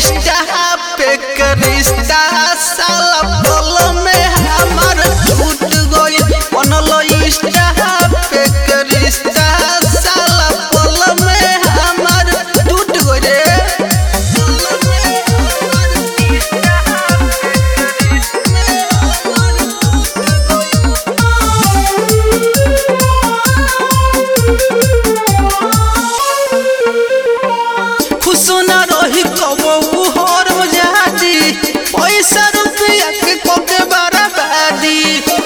Insta पे के रिश्ता साला पल में हमार टूट गइल बनल इंस्टा पे के रिश्ता साला पल में हमार टूट गइल रे खुश न रही कबू हर मजादी पैसा रुपया के कोके बर्बादी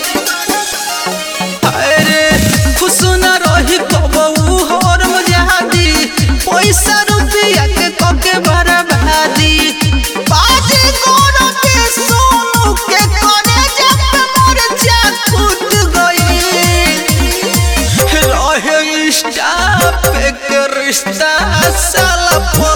अरे खुश न रही कबू हर मजादी पैसा रुपया के कोके बर्बादी बाजी गोरो के सोनू के करे जब मोर चाकूत गई रहे इंस्टा पे के रिश्ता साला